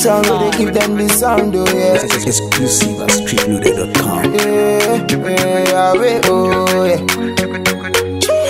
sound, go they give them the sound, oh yeah. Exclusive at streetloader.com. Yeah, yeah, wait, oh yeah.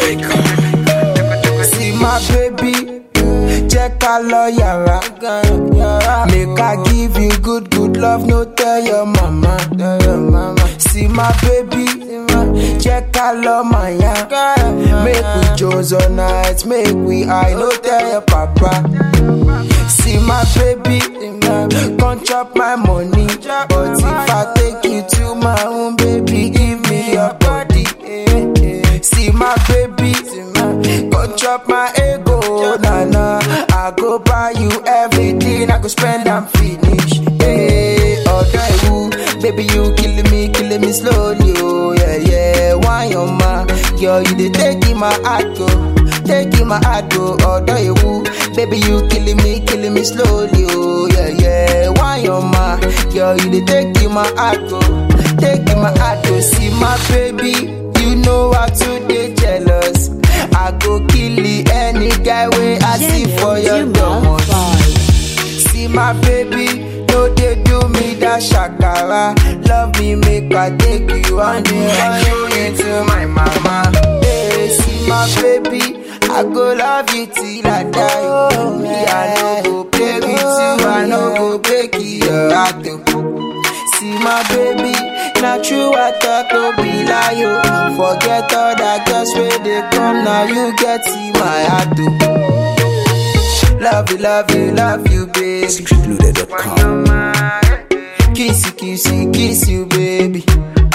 See my baby, jẹ́ ká lọ yàrá. Make I give you good, good love, no tell your mama. See my baby, jẹ́ ká lọ màyà. Make we Jones all night, make we high, no tell your papa. See my baby, come chop my money. But if I take you to my own, baby, give me your body. See my baby, come chop my ego. Nah, nah, I go buy you everything, I go spend and finish. Hey, oh, you, baby, you killing me, killing me slowly. Oh, yeah, yeah, why your ma? Girl, you dey taking my heart, go. Taking my heart, go, oh, you, baby, you killing me, killing me slowly. Oh, yeah, yeah, why your ma? Girl, you dey taking my heart, go. Taking my heart, go. See my baby, you know how to dey jealous. I go kill any guy way I see for your doormat. See my baby, no they do me that shakara. Love me, make I take you on the run you into my mama. Hey, see my baby, I go love you till I die. Oh, me I no go play with you, I no go break your heart. oh. See my baby, not true I talk no be lie yo. Forget all that girls where they come now you get see my heart oh. Love you, love you, love you, baby. Streetloader.com. Kiss you, kiss you, kiss you, baby.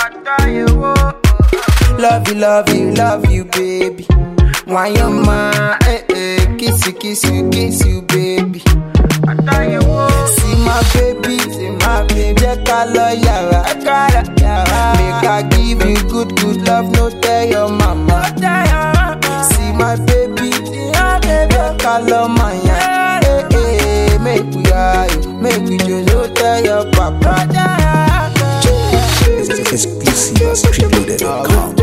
Love you, love you, love you, baby. Why your ma, eh, eh, kiss you, kiss you, kiss you, baby. See my baby, see my baby, jẹ́ ká lọ yàrá. Make I give you good, good love, no tell your mama. See my baby, jẹ́ ká lọ màyà. Eh, eh, make we high, make we just no tell your papa. Exclusive at streetloader.com.